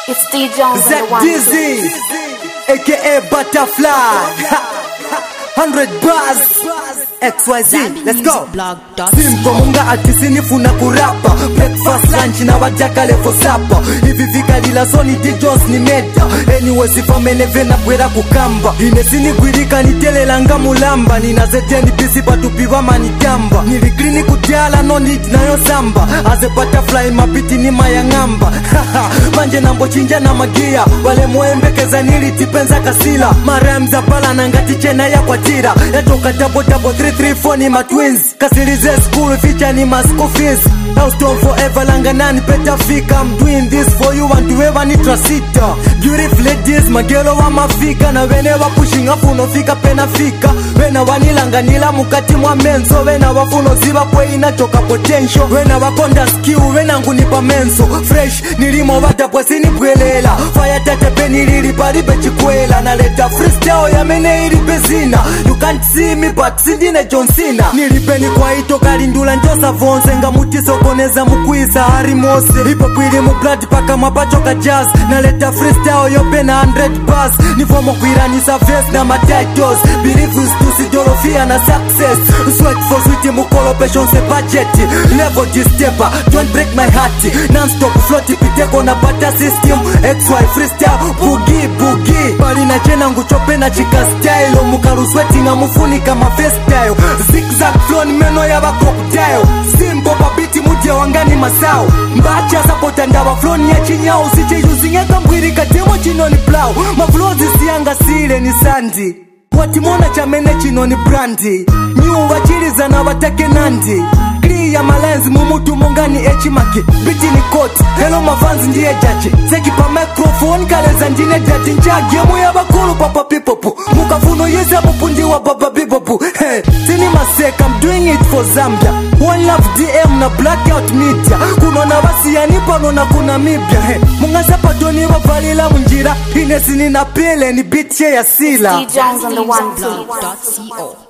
It's D Jones and the Zach one. Dizzy, aka Butterfly. 100 bars, XYZ, let's go. Simple munga atisinifuna kurapa breakfast lunch na wadaka levo sapa hivi vikalila soni dijons ni meta anyway sifameneve na bwera kukamba ine sinigwirika nitelelanga mulamba ninazeteni bisi batupiwa manitamba niligrini kutyala no need nayo samba aze butterfly mapiti ni mayang'amba manje nambochinja na magia wale moembekeza nilitipenza kasila maremza palana ngati chena yakwatira yatoka dabodabo 334 ni matwins kasilize school ficha ni maschool fees Houston forever langa nani better fika I'm doing this for you and whoever ni trasita Beautiful ladies magelo wa mafika na wene wa pushing afu unofika pena fika wena wanilanganila mukati mwa menso wena wafuno ziba kwe inachoka potential wena wakonda skill wena ngunipa menso fresh nilimo vatapwe sinibwelela fire tetepe nililipalibe chikwela naleta freestyle yamene ilipe zina you can't see me but sindine John Cena nilipeni kwa ito kalindula njosa vonse nga mutisokoneza mukwisa hari mose ipo kwili mu blood paka mapacho ka jazz naleta freestyle yope na 100 bars nifomo kwiranisa verse na matitles believe is tusidorofia na success sweat for sweet mukolopation se budget level distepa don't break my heart non-stop float piteko na bata system xy freestyle bugi bugi bali na chena nguchope na chika style mukarusweti nga mufunika mafestyle zigzag flow ni meno ya bakoktail simbo babiti mudye wangani masao mbacha sapota ndaba floni ya chinyao sicheyuzingeka mbwiri katemo chinoni plau maflozi siyanga sile ni sandi watimona chamene chino ni brandi nyuwa chilizana watake nandi ya malenzi mumutu mongani echimaki biti ni koti helo mavanzi ndiye jaji zekipa microphone kaleza ndine dati njagemu ya bakulu papa pipopu mukafuno yeze mupundi wa baba bibopu hey, tini maseka I'm doing it for Zambia One love DM na blackout media kunona basiyani pano na kuna mibya hey, mungaza patoni bavalila munjira inesini na pele ni bitye ya sila D Jones and the one. Blog.co.